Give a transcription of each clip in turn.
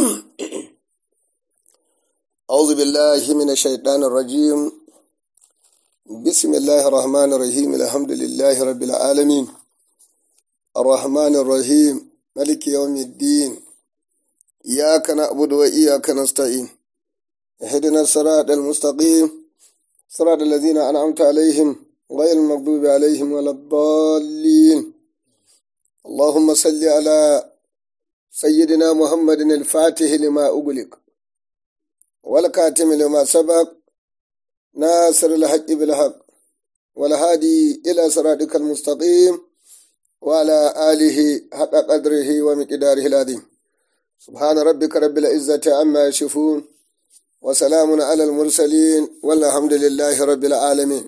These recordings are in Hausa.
أعوذ بالله من الشيطان الرجيم بسم الله الرحمن الرحيم الحمد لله رب العالمين الرحمن الرحيم ملك يوم الدين إياك نعبد وإياك نستعين اهدنا الصراط المستقيم صراط الذين أنعمت عليهم غير المغضوب عليهم ولا الضالين اللهم صل على سيدنا محمد الفاتح لما أغلق والكاتم لما سبق ناصر الحق بالحق والهادي إلى صراطك المستقيم وعلى آله حق قدره ومقداره العظيم سبحان ربك رب العزة عما يصفون وسلام على المرسلين والحمد لله رب العالمين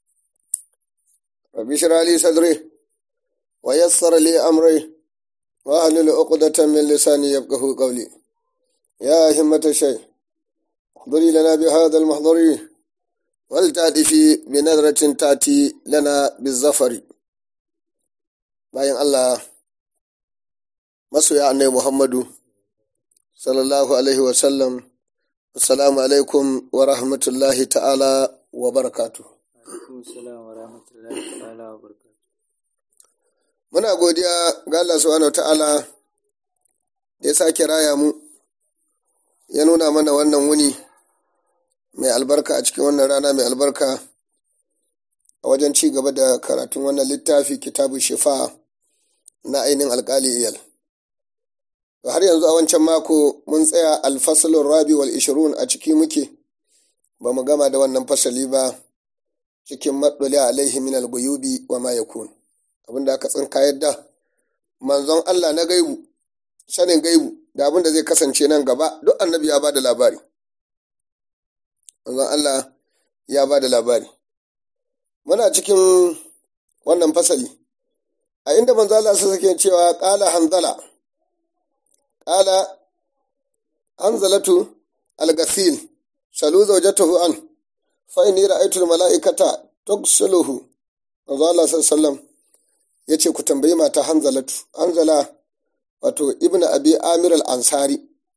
رب اشرح لي صدري ويسر لي أمري واحلل عقدة من لساني يفقه قولي يا همة الشيخ احضري لنا بهذا المحضر ولتأتي بنظرة تأتي لنا بالظفر bayan Allah masoya annai Muhammadu sallallahu alaihi wasallam assalamu alaikum wa rahmatullahi ta'ala wa barakatu muna godiya ga Allah subhanahu wa ta'ala da ya sake raya mu ya nuna mana wannan wuni mai albarka a cikin wannan rana mai albarka a wajen ci gaba da karatun wannan littafi kitabu shifa na ainihin alkali iyal har yanzu a wancan mako mun tsaya alfasalin rabi wal ishirun a ciki muke ba mu gama da wannan fasali ba cikin maɗuli alaihi min alguyubi wa ma yakun abinda aka tsinka yadda manzon Allah na gaibu sanin gaibu da abinda zai kasance nan gaba duk annabi ya ba da labari manzon Allah ya ba da labari muna cikin wannan fasali a inda manzo Allah sai sake cewa qala hanzala qala hanzalatu al-ghasil salu zawjatahu an fa inni ra'aytu al-mala'ikata tughsiluhu manzo Allah sallallahu yace ku tambayi mata hanzalatu hanzala wato ibnu abi amir al-ansari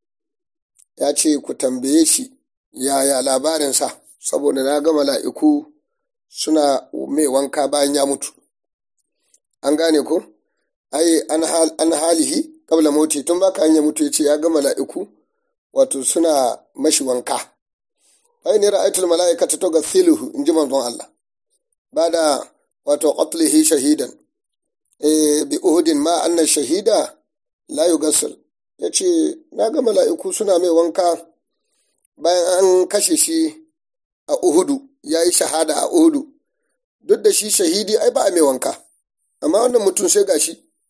ya ce ku tambaye shi yaya labarinsa saboda na ga mala'iku suna mai wanka bayan ya mutu an gane ko ai an halihi kabla mauti tun baka hanya mutu ya ce ya ga mala'iku wato suna mashi wanka ai ne ra'aitul mala'ika ta toga siluhu in ji manzon Allah ba da wato qatlihi shahidan e bi uhudin ma anna shahida la yughassil ya ce na ga mala'iku suna mai wanka bayan an kashe shi a uhudu ya yi shahada a uhudu duk da shi shahidi ai ba a mai wanka amma wannan mutum sai gashi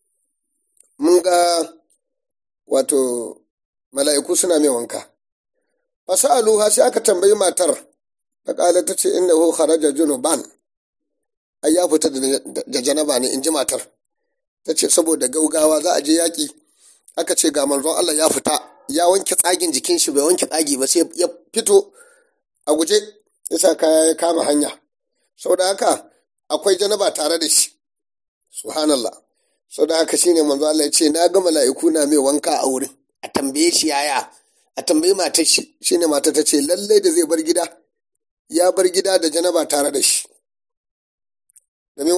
mun ga wato mala'iku suna mai wanka fasa'aluha sai aka tambayi matar ta kala ta ce inda hu kharaja junuban ai ya fita da janaba ne in ji matar ta ce saboda gaugawa za a je yaƙi aka ce ga manzon Allah ya fita ya wanke tsagin jikin shi bai wanke tsagi ba sai ya fito a guje ya sa kaya ya kama hanya saboda haka akwai janaba tare da shi subhanallah sau da haka shine manzo Allah ya ce na ga mala'iku na mai wanka a wurin a tambaye shi yaya a tambayi matar shi shine matar ta ce lallai da zai bar gida ya bar gida da janaba tare da shi domin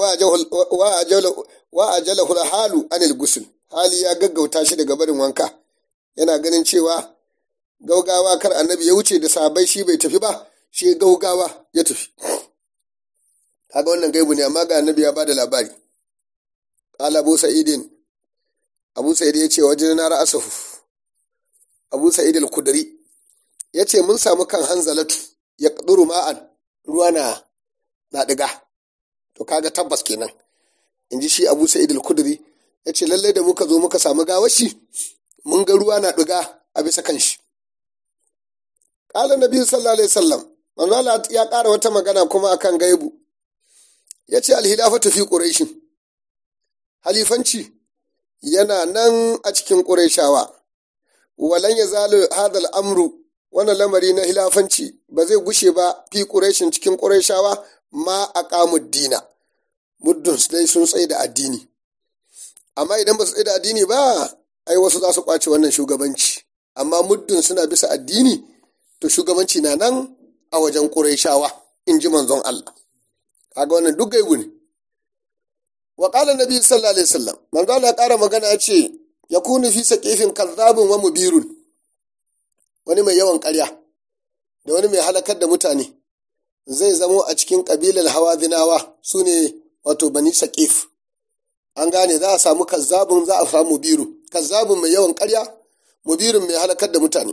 wa ajala hula halu anil gusul hali ya gaggauta shi daga barin wanka yana ganin cewa gaugawa kar annabi ya wuce da sabai shi bai tafi ba shi gaugawa ya tafi kaga wannan gaibu ne amma ga annabi ya bada labari qala abu sa'idin abu sa'id ya ce wajen na ra'asahu abu sa'id al-kudri ya ce mun samu kan hanzalatu ya kaduru ma'an ruwa na na diga to kaga tabbas kenan in ji shi abu sa'id al-kudri ya ce lallai da muka zo muka samu gawashi mun ga ruwa na diga a bisa kan shi qala nabi sallallahu alaihi wasallam manzo Allah ya ƙara wata magana kuma akan gaibu ya ce alhilafatu fi ƙureshin halifanci yana nan a cikin ƙureshawa walan ya zalu hadal amru wannan lamari na hilafanci ba zai gushe ba fi ƙureshin cikin ƙureshawa ma a dina muddin dai sun tsaye da addini amma idan ba su tsaye da addini ba ai wasu za su ƙwace wannan shugabanci amma muddin suna bisa addini to shugabanci na nan a wajen ƙurayshawa in ji manzon Allah kaga wannan duk gaibu ne wa qala nabi sallallahu alaihi wasallam manzo Allah ya ƙara magana ya ce yakunu fi saqifin kazzabun wa mubirun wani mai yawan ƙarya da wani mai halakar da mutane zai zamo a cikin ƙabilar hawazinawa su ne wato bani saƙif an gane za a samu kazzabun za a samu mubiru kazzabun mai yawan ƙarya mubirin mai halakar da mutane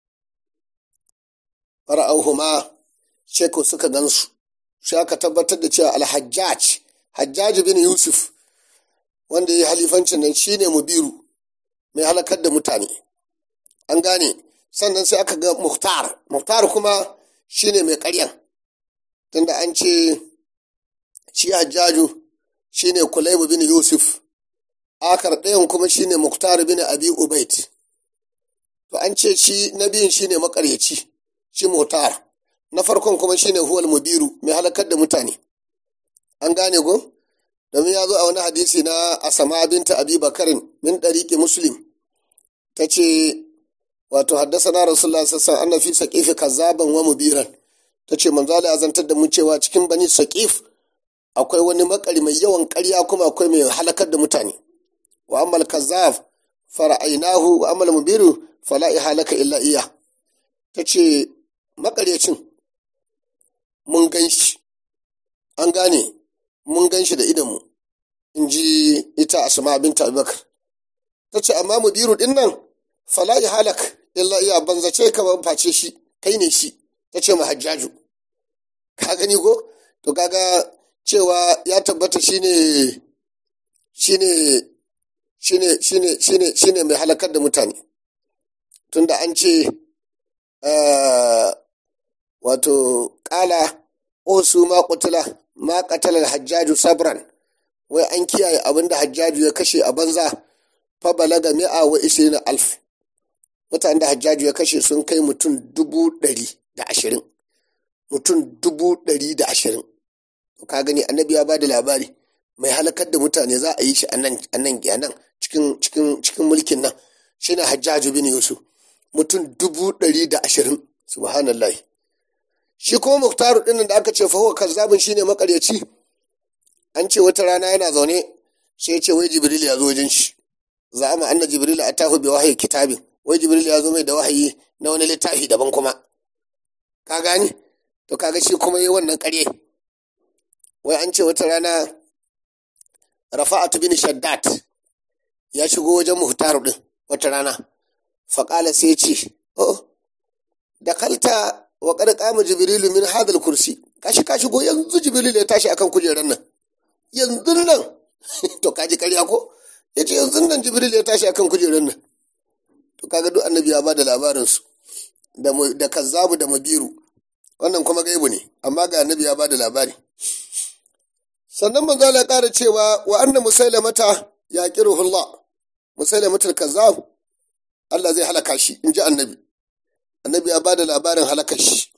fara'auhuma sheko suka gansu shi aka tabbatar da cewa alhajjaj hajjaj bin yusuf wanda ya yi halifancin nan shine mubiru mai halakar da mutane an gane sannan sai aka ga muhtar muhtar kuma shine mai ƙaryan tunda an ce shi hajjaju shine kulaibu bin yusuf akar ɗayan kuma shine muhtar bin abi ubaid to an ce shi na biyun shine makaryaci shi muhtar na farkon kuma shine huwal mubiru mai halakar da mutane an gane ko domin ya zo a wani hadisi na asama binta abi bakarin min ɗariƙi muslim ta ce wato haddasa na rasulullah sassan an fi saƙifi kazzaban wa mubiran ta ce manzo Allah ya zantar da mu cewa cikin bani saƙif akwai wani makari mai yawan ƙarya kuma akwai mai halakar da mutane wa ammal kazzab fara'ainahu wa ammal mubiru fala halaka illa iya ta ce makaryacin mun gan shi an gane mun gan shi da idanmu in ji ita asma binta abubakar ta ce amma mubiru din nan fala halak illa iya banzace ka ban face shi kai ne shi ta ce hajjaju ka gani ko to kaga cewa ya tabbata shine shine shine shine shine shine mai halakar da mutane tunda an ce wato kala osu ma kutula ma katalar hajjaju sabran wai an kiyaye abin da hajjaju ya kashe a banza fa balaga mi'a wa ishirin alf mutanen da hajjaju ya kashe sun kai mutum dubu ɗari da ashirin mutum dubu ɗari da ashirin ka gani annabi ya bada labari mai halakar da mutane za a yi shi a nan a nan cikin cikin cikin mulkin nan shine hajjaju bin yusuf mutum dubu ɗari da ashirin subhanallah shi kuma muktaru ɗin da aka ce fa huwa kazzabin shine makaryaci an ce wata rana yana zaune sai ya ce wai jibril ya zo wajen shi za'ama anna jibril atahu bi wahyi kitabin wai jibril ya zo mai da wahayi na wani littafi daban kuma ka gani to kaga shi kuma yi wannan ƙarye wai an ce wata rana rafa'atu bin shaddat ya shigo wajen muhtaru din wata rana faƙala sai ce oh da kalta wa qad qama jibrilu min hadal kursi kashi ka shigo yanzu jibril ya tashi akan kujerar nan yanzu nan to kaji ƙarya ko yace yanzu nan jibril ya tashi akan kujerar nan to kaga duk annabi ya bada labarin su da da kazzabu da mabiru wannan kuma gaibu ne amma ga annabi ya bada labari sannan manzo Allah ya ƙara cewa wa anna musailamata ya qiruhullah musailamatul kazzab Allah zai halaka shi in ji annabi annabi ya bada labarin halakar shi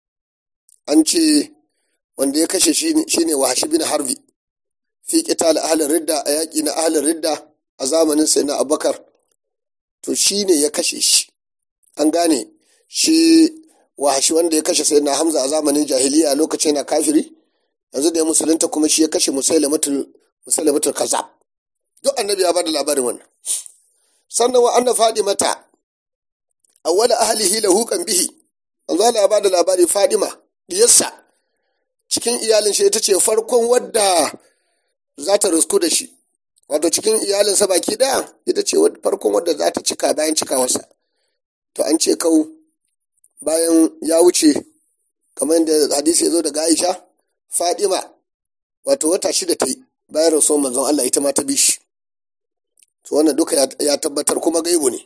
an ce wanda ya kashe shi shine wahashi bin harbi fi qital ahlin ridda a yaƙi na ahlin ridda a zamanin sai na abubakar to shine ya kashe shi an gane shi wahashi wanda ya kashe sai na hamza a zamanin jahiliya lokacin na kafiri yanzu da ya musulunta kuma shi ya kashe musailamatul musailamatul kazzab duk annabi ya bada labarin wannan sannan wa anna fadimata awwala ahlihi lahu kan bihi manzo Allah ya bada labari Fadima diyarsa cikin iyalin shi ita ce farkon wadda za ta rusku da shi wato cikin iyalinsa baki daya ita ce farkon wadda za ta cika bayan cikawarsa to an ce kau bayan ya wuce kamar yadda hadisi ya zo daga Aisha Fadima wato wata shida ta yi bayan rasuwar manzon Allah ita ma ta bi shi to wannan duka ya tabbatar kuma gaibu ne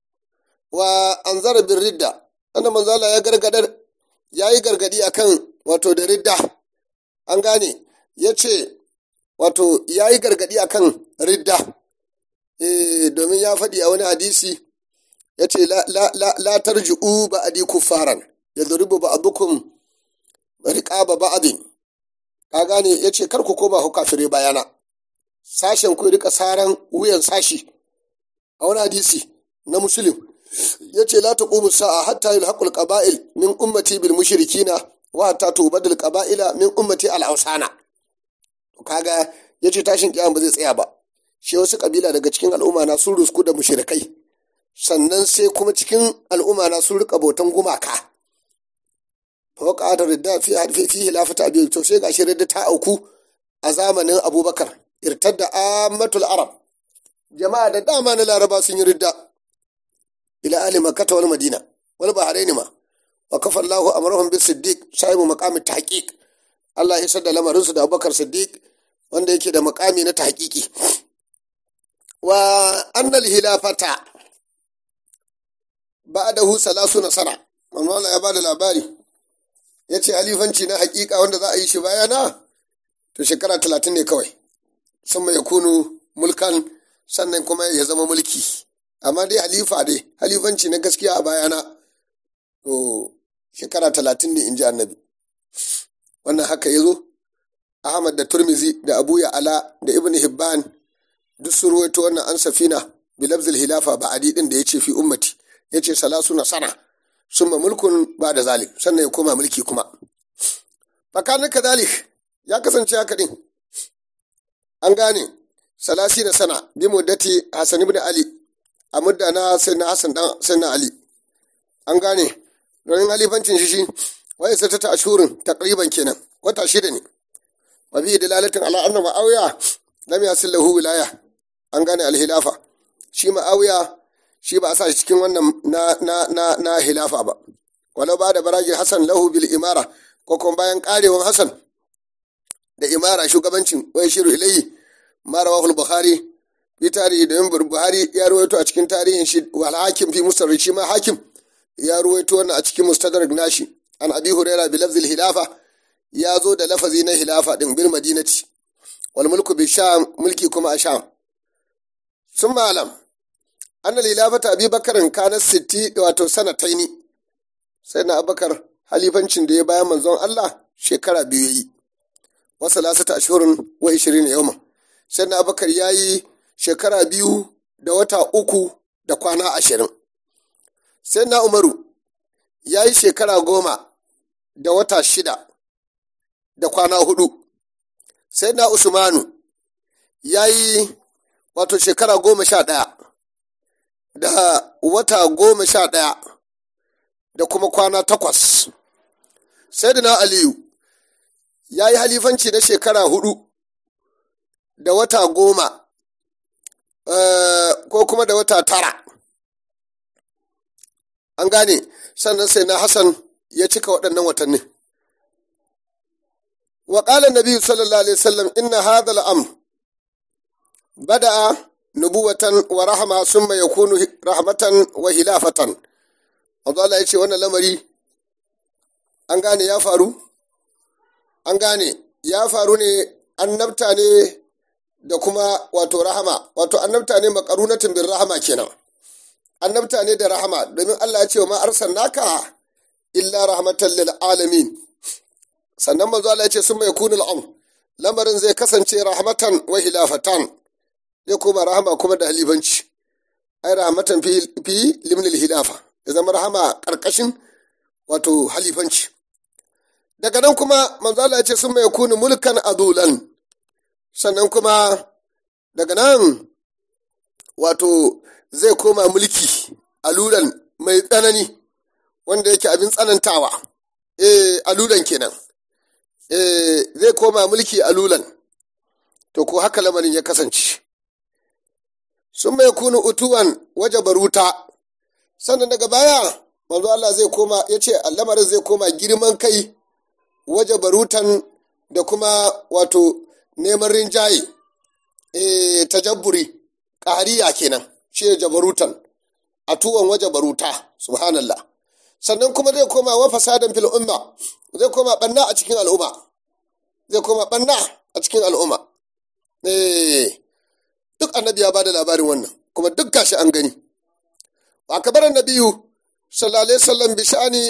wa an zara bin ridda wanda manzala ya gargadar ya yi gargadi akan wato da ridda an gane ya ce wato ya yi gargadi akan ridda e, domin ya faɗi a wani hadisi ya ce la tarji'u ba adi kuffaran ya zuribu ba abukum riƙaba ba abin ka gane ya ce kar ku koma ku kafire bayana sashen ku rika saran wuyan sashi a wani hadisi na musulun yace la taqumu sa'a hatta yulhaqul qaba'il min ummati bil mushrikina wa hatta tubadul qaba'ila min ummati al awsana kaga yace tashin kiyama ba zai tsaya ba shi wasu kabila daga cikin al'umma na sun rusku da mushrikai sannan sai kuma cikin al'umma na sun rika bautan gumaka fa waqa'at ridda fi harfi fi hilafata abi to sai gashi ridda ta auku a zamanin abubakar irtadda ammatul arab jama'a da dama na laraba sun yi ridda ila ali makkata wal madina wal bahrain ma wa kafa Allahu amrahum bis siddiq sahibu maqami tahqiq Allah ya sadda lamarin su da Abubakar Siddiq wanda yake da maqami na tahqiqi wa annal hilafata ba'dahu salasuna sana manzo Allah ya bada labari yace halifanci na haƙiƙa wanda za a yi shi bayana to shekara talatin ne kawai sun mai kunu mulkan sannan kuma ya zama mulki amma dai halifa dai halifanci na gaskiya a bayana to shekara talatin ne in ji annabi wannan haka ya zo ahmad da turmizi da abu ala da ibn hibban duk sun ruwaito wannan an safina bilabzil hilafa ba adi din da ya ce fi ummati ya ce salasu na sana summa mulkun ba da zalim sannan ya koma mulki kuma fakanin kadalik ya kasance haka din an gane salasi na sana bi muddati hasan ibn ali a mudda na sayyidina hasan dan sayyidina ali an gane domin halifancin shi shi wai sai ta ashurin takriban kenan wata shida ne wa bi dalalatin ala anna ma'awiya lam yasil lahu wilaya an gane alhilafa shi ma'awiya shi ba a sa shi cikin wannan na na na na hilafa ba walau ba da barajin hasan lahu bil imara ko kuma bayan karewan hasan da imara shugabancin wai shiru ilayhi ma rawahu bukhari fi tarihi da yin buhari ya ruwaito a cikin tarihin shi wal hakim fi mustarri shi ma hakim ya ruwaito wannan a cikin mustadrak nashi an abi huraira bi lafzil hilafa ya zo da lafazi na hilafa din bil madinati wal mulku bi sham mulki kuma a sham sun malam anna hilafata abi bakarin kana sitti wato sanataini sai na abakar halifancin da ya bayan manzon Allah shekara biyu yi wasu lasata ashirin wa ishirin yawma sai na abakar ya yi shekara biyu da wata uku da kwana ashirin sai na umaru ya yi shekara goma da wata shida da kwana hudu sai na usmanu ya yi wato shekara goma sha ɗaya da wata goma sha ɗaya da kuma kwana takwas sai da na aliyu ya yi halifanci na shekara hudu da wata goma ko kuma da wata tara an gane sannan sai na hassan ya cika waɗannan watanni wa ƙala nabi sallallahu alaihi wasallam inna hadha al-amr bada'a nubuwatan wa rahama summa yakunu rahmatan wa hilafatan Allah ya ce wannan lamari an gane ya faru an gane ya faru ne annabta ne da kuma wato rahama wato annabta ne makarunatin bin rahama kenan annabta ne da rahama domin Allah ya ce wa ma arsalnaka illa rahmatan lil alamin sannan manzo Allah ya ce sun mai kunul am lamarin zai kasance rahmatan wa hilafatan zai koma rahama kuma da halifanci ai rahmatan fi fi limnil hilafa ya zama rahama karkashin wato halifanci daga nan kuma manzo Allah ya ce sun mai kunu mulkan adulan sannan kuma daga nan wato zai koma mulki alulan mai tsanani wanda yake abin tsanantawa eh alulan kenan eh zai koma mulki alulan to ko haka lamarin ya kasance sun mai kunu utuwan waje baruta sannan daga baya manzo Allah zai koma ya ce lamarin zai koma girman kai waje barutan da kuma wato neman rinjaye e, tajabburi ƙahariya kenan shi ne jabarutan a tuwon waje baruta subhanallah sannan kuma zai koma wa fasadan fil umma zai koma banna a cikin al'umma zai koma banna a cikin al'umma eh duk annabi ya bada labarin wannan kuma duk gashi an gani wa kabar nabiyu sallallahu alaihi wasallam bi sha'ani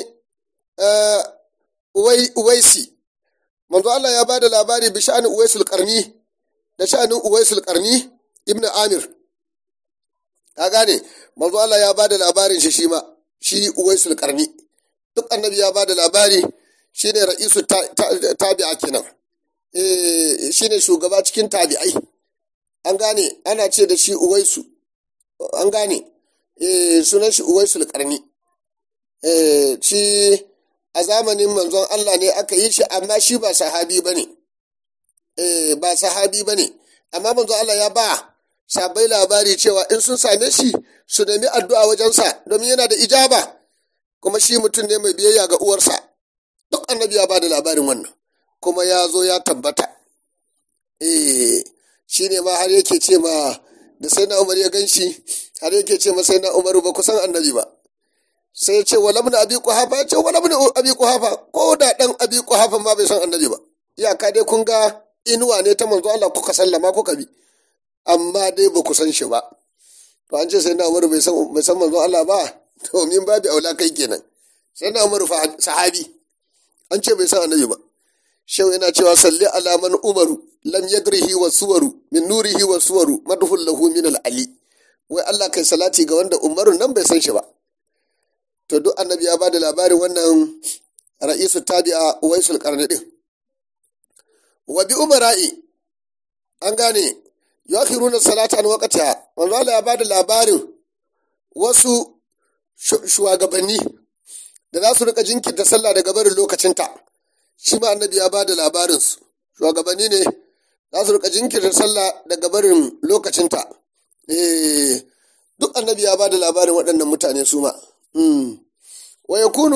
uwaisi manzo Allah ya bada labari bi sha'ani uwaisul qarni da sha'anin uwaisul qarni ibnu amir ka gane manzo Allah ya bada labarin shi shi ma shi uwaisul karni duk annabi ya ba da labari shine ra'isu tabi'a kenan eh shine shugaba cikin tabi'ai an gane ana ce da shi uwaisu an gane eh sunan shi uwaisul karni eh shi a zamanin manzon Allah ne aka yi shi amma shi ba sahabi bane eh ba sahabi bane amma manzon Allah ya ba sabai labari cewa in sun same shi su nemi addu'a wajensa domin yana da ijaba kuma shi mutum ne mai biyayya ga uwarsa duk annabi ya ba da labarin wannan kuma ya zo ya tabbata eh shi ne ma har yake ce ma da sai na umar ya gan shi har yake ce ma sai na umaru ba kusan annabi ba sai ya ce wa lamna abi kuhafa ya ce wa lamna abi kuhafa ko da dan abi kuhafa ma bai san annabi ba iyaka dai kun ga inuwa ne ta manzo Allah kuka sallama kuka bi amma dai ba ku san shi ba to an ce sai na umaru bai san bai san manzo Allah ba to min babu aula kai kenan sai na umaru sahabi an ce bai san annabi ba shau yana cewa salli alaman umaru lam yadrihi wa suwaru min nurihi wa suwaru madhul lahu min al ali wai Allah kai salati ga wanda umaru nan bai san shi ba to duk annabi ya bada labarin wannan ra'isu tabi'a waisul qarni din wa bi umara'i an gane yakhiruna salata an waqtiha manzo Allah ya bada labarin wasu shugabanni da za su rika jinkirta sallah daga barin lokacinta shi ma annabi ya bada labarinsu shugabanni ne za su rika jinkirta sallah daga barin lokacinta eh duk annabi ya bada labarin waɗannan mutane su ma wa yakunu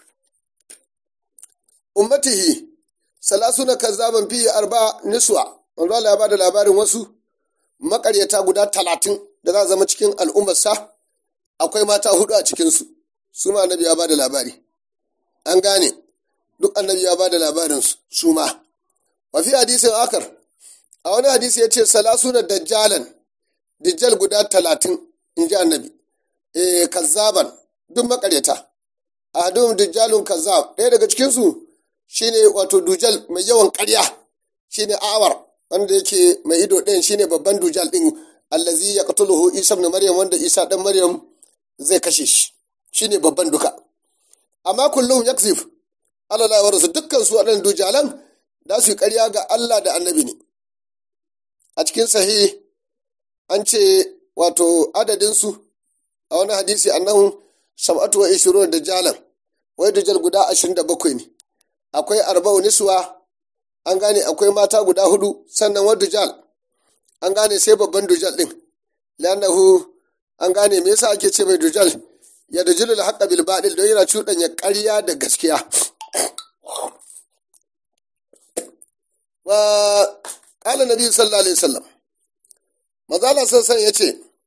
ummatihi salasuna kazzaban fi arba niswa manzo Allah ya bada labarin wasu makaryata guda talatin da za zama cikin al'ummarsa akwai mata hudu a cikinsu su ma annabi ya bada labari an gane duk annabi ya bada labarin su ma wa fi hadisin akar a wani hadisi ya ce salasuna dajjalan dajjal guda talatin in ji annabi eh kazzaban duk makaryata ahadum dajjalun kazzab ɗaya daga cikinsu shine wato dujal mai yawan ƙarya shine awar wanda yake mai ido ɗayan shine babban dujal ɗin allazi ya qatuluhu isa ibn maryam wanda isa dan maryam zai kashe shi shine babban duka amma kullum yakzif Allah ya warasu dukkan su waɗannan dujalan da su yi ƙarya ga Allah da annabi ne a cikin sahih an ce wato adadin su a wani hadisi annahu sab'atu wa ishirun dajalan wai dujal guda ashirin da bakwai ne akwai arba'u niswa an gane akwai mata guda hudu sannan wa dujal an gane sai babban dujal din lannahu an gane me yasa ake ce mai dujal ya dujilu al bil baɗil don yana cuɗanya ƙarya da gaskiya wa qala nabi sallallahu alaihi wasallam mazala sassan ya ce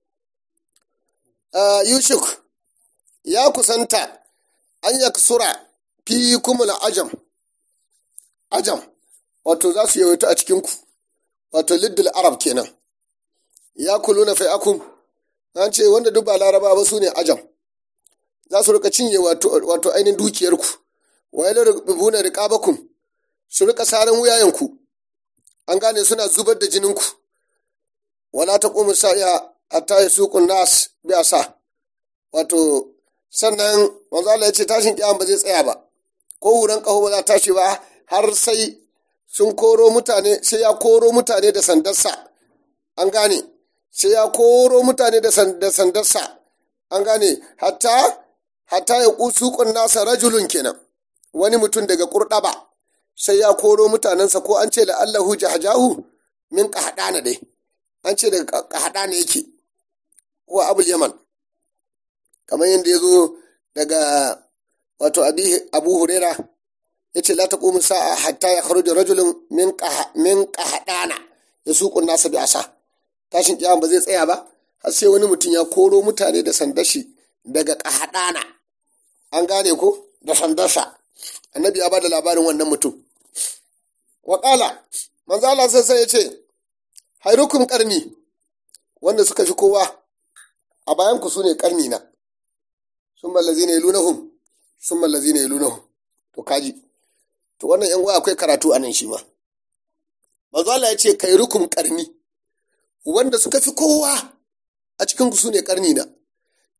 yushuk ya kusanta an yaksura fi kumul ajam ajam wato za su yawaita a cikinku wato liddul arab kenan ya kulu na fai'akum an ce wanda duk ba laraba ba su ne ajam za su rika cinye wato ainihin dukiyarku wa yana rubuna riƙabakum su rika saran wuyayenku an gane suna zubar da jininku wala ta ƙumu sa'iya hatta ya suƙun nas biya sa wato sannan manzo Allah ya ce tashin kiyama ba zai tsaya ba ko wuran ƙaho ba za tashi ba har sai sun koro mutane sai ya koro mutane da sandarsa an gane sai ya koro mutane da sandarsa an gane hatta hatta ya kusuƙun nasa rajulun kenan wani mutum daga kurɗaba sai ya koro mutanensa ko an ce la'allahu jahajahu min ƙahaɗana dai an ce daga ƙahaɗana yake wa abul yaman kamar yadda ya zo daga wato abu huraira ya ce la taqumu sa'a hatta ya kharuja rajulun min qahdana ya suqu nasa bi asa tashin kiyama ba zai tsaya ba har sai wani mutum ya koro mutane da sandashi daga qahdana an gane ko da sandarsa annabi ya bada labarin wannan mutum wa qala manzo Allah sai ya ce hayrukum qarni wanda suka fi kowa a bayan ku sune qarni na summa allazina yalunahum summa allazina yalunahum to kaji to wannan yan uwa akwai karatu a nan shi ma manzo Allah ya ce kai rukum karni wanda suka fi kowa a cikin ku sune karni na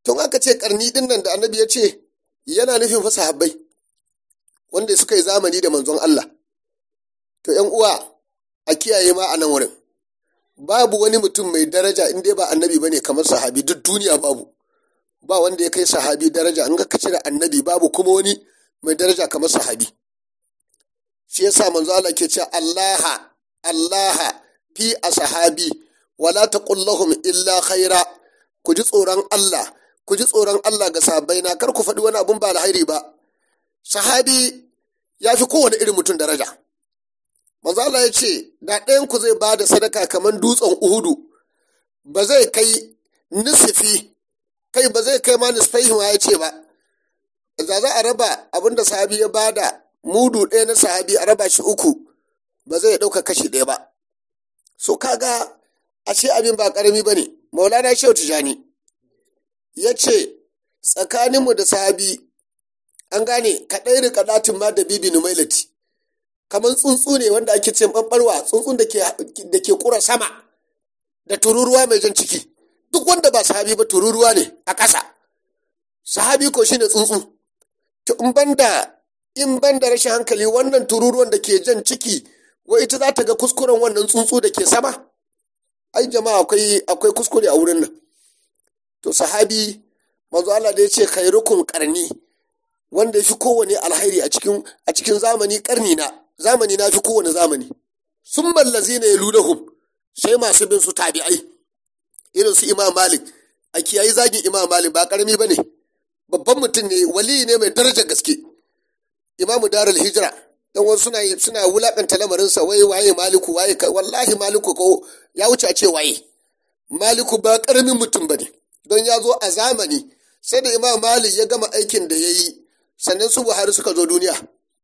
tun aka ce karni din nan da annabi ya ce yana nufin fa sahabbai wanda suka yi zamani da manzon Allah to ‘yan uwa a kiyaye ma a nan wurin babu wani mutum mai daraja in dai ba annabi bane kamar sahabi duk duniya babu ba wanda ya kai sahabi daraja in ka cire annabi babu kuma wani mai daraja kamar sahabi shi yasa manzo Allah ke cewa Allah Allah fi ashabi wala taqul lahum illa khaira ku ji tsoron Allah ku ji tsoron Allah ga sahabbai na kar ku faɗi wani abun ba alhairi ba sahabi ya fi kowane irin mutum daraja manzo Allah ya ce da ɗayan ku zai bada sadaka kamar dutsen Uhudu ba zai kai nisfi kai ba zai kai ma nisfaihi ma ya ce ba da za a raba abin da sahabi ya bada mudu ɗaya na sahabi a raba shi uku ba zai ɗauka kashi ɗaya ba so kaga ashe abin ba ƙarami ba ne maulana shehu tijani ya ce tsakaninmu da sahabi an gane kaɗai rika ɗatin ma da bibi numailati kamar tsuntsu ne wanda ake ce ɓanɓarwa tsuntsun da ke ƙura sama da tururuwa mai jan ciki duk wanda ba sahabi ba tururuwa ne a ƙasa sahabi ko shine tsuntsu to in banda in banda rashin hankali wannan tururuwan da ke jan ciki wa ita za ta ga kuskuren wannan tsuntsu da ke sama ai jama'a akwai akwai kuskure a wurin nan to sahabi manzo Allah da ya ce khairukum qarni wanda ya fi kowane alhairi a cikin a cikin zamani karni na zamani na fi kowane zamani sun mallazi ne yalunahum sai masu bin su tabi'ai irin su imam malik a kiyayi zagin imam malik ba karami ba ne babban mutum ne wali ne mai darajar gaske imamu darul hijira dan wasu suna suna wulakanta lamarinsa wai waye maliku waye wallahi maliku ko ya wuce a ce waye maliku ba karamin mutum bane don ya zo a zamani sai da imam malik ya gama aikin da ya yi sannan su buhari suka zo duniya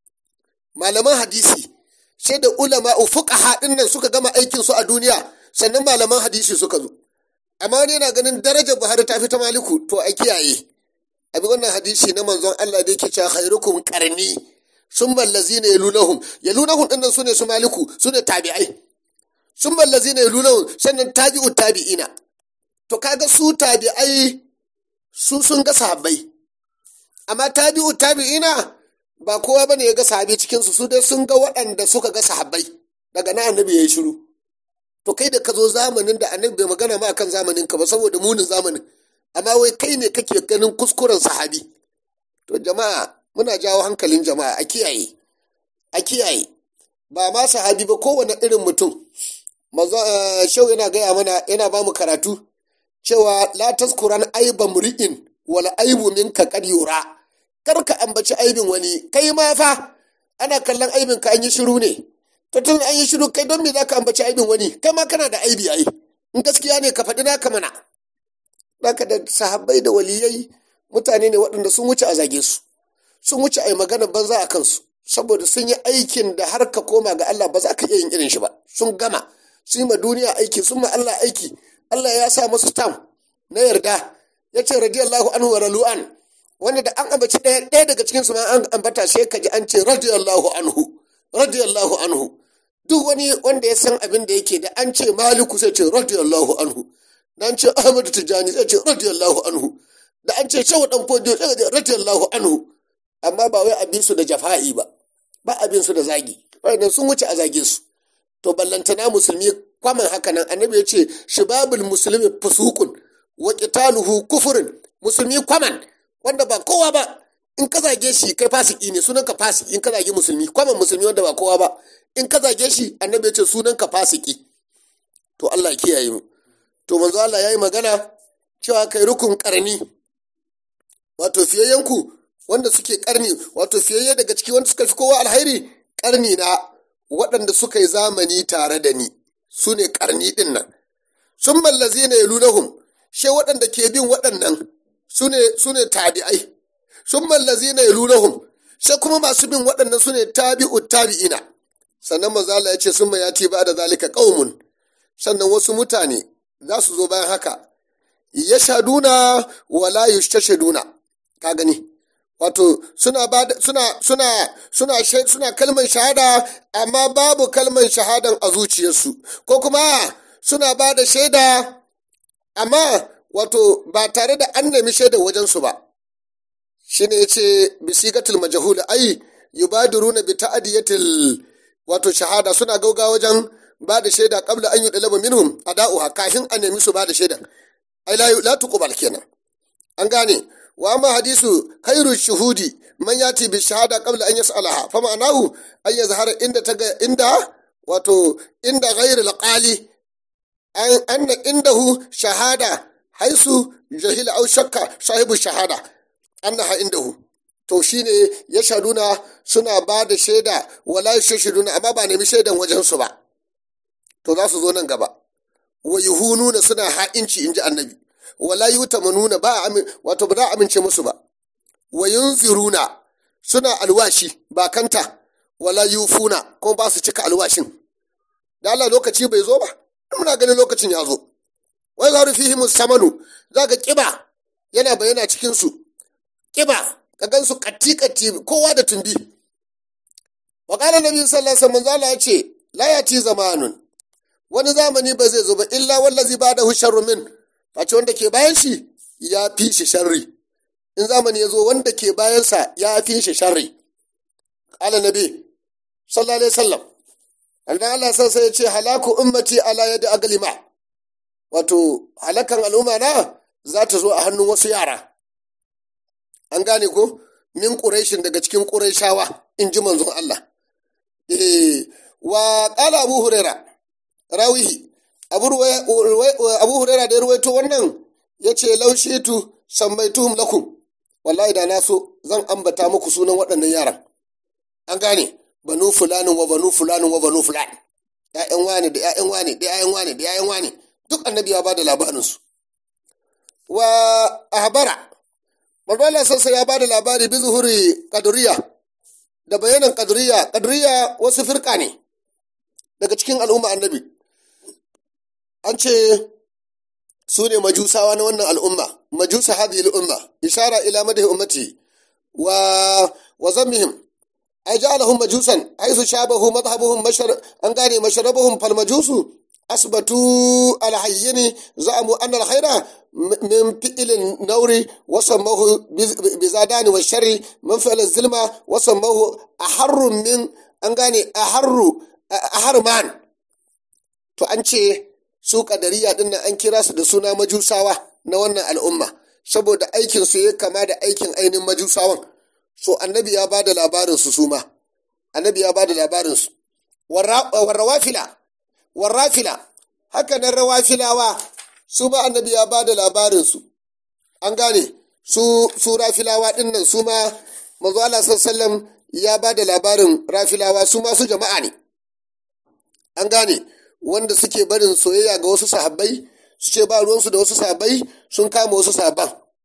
malaman hadisi sai da ulama fuqaha din nan suka gama aikin su a duniya sannan malaman hadisi suka zo amma wani yana ganin darajar buhari ta fi ta maliku to a kiyaye abi wannan hadisi na manzon Allah da yake cewa khairukum qarni summa allazina yalunahum yalunahum din nan sune su maliku sune tabi'ai summa allazina yalunahum sannan tabi'u tabi'ina to kaga su tabi'ai su sun ga sahabbai amma tabi'u tabi'ina ba kowa bane ya ga sahabi cikin su su dai sun ga waɗanda suka ga sahabbai daga na annabi yayi shiru to kai da ka zo zamanin da annabi bai magana ma kan zamanin ka ba saboda munin zamanin amma wai kai ne kake ganin kuskuren sahabi to jama'a muna jawo hankalin jama'a a kiyaye a kiyaye ba ma sahabi ba kowane irin mutum shau yana gaya mana yana ba mu karatu cewa la taskuran aiba muri'in wala aibu minka kad yura kar ka ambaci aibin wani kai ma fa ana kallon aibin ka an yi shiru ne to tun an yi shiru kai don me za ka ambaci aibin wani kai ma kana da aibi ai in gaskiya ne ka faɗi naka mana Baka da sahabbai da waliyai mutane ne waɗanda sun wuce a zage su sun wuce a yi magana banza a kansu saboda sun yi aikin da har ka koma ga Allah ba za ka iya yin irin shi ba sun gama sun yi ma duniya aiki sun ma Allah aiki Allah ya sa masu tam na yarda ya ce radiyallahu anhu wa ralu'an wanda da an ambaci ɗaya ɗaya daga cikin su ma an ambata sai ka ji an ce radiyallahu anhu radiyallahu anhu duk wani wanda ya san abin da yake da an ce maliku sai ce radiyallahu anhu da an ce ahmadu tijjani sai ce radiyallahu anhu da an ce shawu dan fodiyo sai ce radiyallahu anhu amma ba wai abin su da jafa'i ba ba abin su da zagi wannan sun wuce a zage su to ballantana musulmi kwaman haka nan annabi ya ce shibabul muslimi fusukun wa qitaluhu kufrun musulmi kwaman wanda ba kowa ba in ka zage shi kai fasiki ne sunan ka fasiki in ka zage musulmi kwaman musulmi wanda ba kowa ba in ka zage shi annabi ya ce sunan ka fasiki to Allah ya kiyaye mu to manzo Allah yayi magana cewa kai rukun karni wato fiyayyanku wanda suke karni wato fiyayye daga ciki wanda suka fi kowa alhairi karni na waɗanda suka yi zamani tare da ni su ne karni ɗin nan sun mallazi ne lunahum she waɗanda ke bin waɗannan su ne tabi'ai sun mallazi ne lunahum she kuma masu bin waɗannan su ne tabi'u tabi'ina sannan manzo Allah ya ce sun mayati ba da zalika qaumun sannan wasu mutane za su zo bayan haka ya shaduna wala yustashaduna ka gani wato suna ba suna suna suna suna kalmar shahada amma babu kalmar shahadan a zuciyarsu ko kuma suna ba da shaida amma wato ba tare da an nemi shaidar wajensu ba shine yace bisigatul majhul ai yubadiruna bi ta'diyatil wato shahada suna gauga wajen ba da shaida qabla an yudlaba minhum ada'uha kafin a nemi su ba da shaidan ai la la tuqbal kenan an gane wa amma hadisu khairu shuhudi man yati bi shahada qabla an yas'alaha fa ma'anahu an yazhara inda taga inda wato inda ghairu alqali an anna indahu shahada haisu jahila au shakka sahibu shahada annaha indahu to shine ya shaduna suna ba da shaida wala yashhaduna amma ba nemi shaidan wajen su ba to za su zo nan gaba wa yuhununa suna ha'inci inji annabi wala yutamanuna ba amin wato ba za a amince musu ba wa yunziruna suna alwashi ba kanta wala yufuna kuma ba su cika alwashin da Allah lokaci bai zo ba muna ganin lokacin ya zo wai zaru fihi musamanu zaka kiba yana bayyana cikin su kiba ka gansu katti katti kowa da tumbi wa qala nabi sallallahu alaihi wasallam Allah ya ce la yati zamanun wani zamani ba zai zo ba illa wallazi ba'dahu sharru min face wanda ke bayan shi ya fi shi sharri in zamani ya zo wanda ke bayansa ya fi shi sharri qala nabi sallallahu alaihi wasallam annan Allah san sai ya ce halaku ummati ala yadi aglima wato halakan al'umma na za ta zo a hannun wasu yara an gane ko min quraishin daga cikin quraishawa in ji manzon Allah eh wa qala abu huraira rawihi abu abu huraira da ya ruwaito wannan yace laushitu sammaituhum lakum wallahi da na so zan ambata muku sunan waɗannan yaran an gane banu fulanin wa banu fulanin wa banu fulani ‘ya'yan wane da ‘ya'yan wane da ‘ya'yan wane da ‘ya'yan wane duk annabi ya ba da labarinsu wa ahbara Marbala sassa ya ba da labari bi zuhuri kaduriya da bayanan kaduriya kaduriya wasu firka ne daga cikin al'umma annabi an ce su ne majusawa na wannan al'umma majusa hadhihi al'umma ishara ila madahi ummati wa wa zammihim ay ja'alahum majusan haythu shabahu madhhabuhum mashar an gane masharabuhum fal majusu asbatu al hayyini za'amu anna al khayra min fi'l nawri wa sammahu bizadani wa sharri min fi'l zilma wa sammahu aharru min an gane aharru aharman to an ce su kadariya din nan an kira su da suna majusawa na wannan al'umma saboda aikin su ya kama da aikin ainihin majusawan so annabi ya ba da labarinsu su ma annabi ya ba da labarinsu warrawafila warrafila haka nan rawafilawa su ma annabi ya ba da labarinsu an gane su su rafilawa din nan su ma manzo Allah sallallahu ya ba da labarin rafilawa su ma su jama'a ne an gane wanda suke barin soyayya ga wasu sahabbai su ce ba ruwansu da wasu sahabbai sun kama wasu sahabban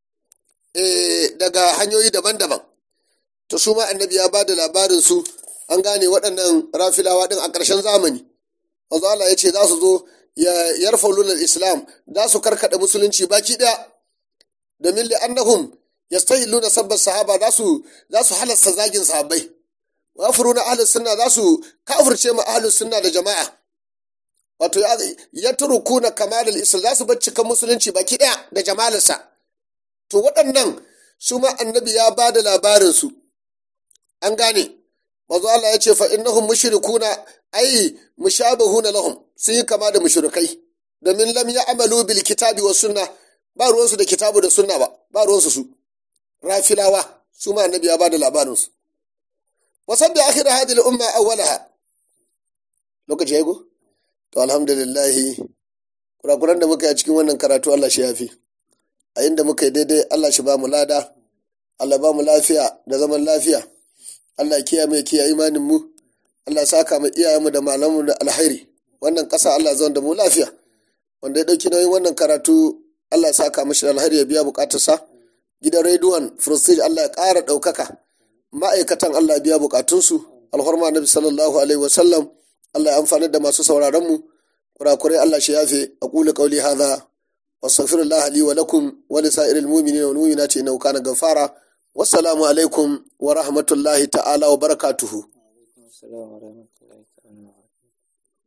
daga hanyoyi daban-daban to su ma annabi ya ba da labarin su an gane waɗannan rafilawa ɗin a ƙarshen zamani wanzu Allah ya ce za su zo ya yarfa lunar islam za su karkaɗa musulunci baki ɗaya domin li annahum yastahilluna sabbar sahaba za su za su halasta zagin sahabbai wa furuna ahlus sunna za su kafirce ma ahlus sunna da jama'a wato ya turukuna kamalul islam za su bar cikan musulunci baki ɗaya da jamalarsa to waɗannan su ma annabi ya ba da labarinsu an gane mazu Allah ya ce fa innahum mushrikuna ai mushabahuna lahum sun yi kama da mushrikai domin lam ya'malu bil kitabi was sunna ba ruwansu da kitabu da sunna ba ba ruwansu su rafilawa su ma annabi ya ba da labarinsu wasan da akhir hadhihi al umma awwalaha lokaci yayi go to alhamdulillah kurakuran da muka yi a cikin wannan karatu Allah shi yafi a inda muka yi daidai Allah shi ba mu lada Allah ba mu lafiya da zaman lafiya Allah kiyaye mu kiyaye imanin mu Allah saka mu iyayenmu da malamu da alhairi wannan ƙasa Allah zan da mu lafiya wanda ya dauki nauyin wannan karatu Allah ya saka mishi da alhairi ya biya bukatarsa gidan rediyon Prestige Allah ya ƙara ɗaukaka ma'aikatan Allah ya biya bukatunsu alhurma nabi sallallahu alaihi wasallam Allah ya amfani da masu sauraron mu kurakurai Allah shi yafe aqulu qawli hadha واستغفر الله لي ولكم ولسائر المؤمنين والمؤمنات انه كان غفارا والسلام عليكم ورحمه الله تعالى وبركاته السلام ورحمة الله تعالى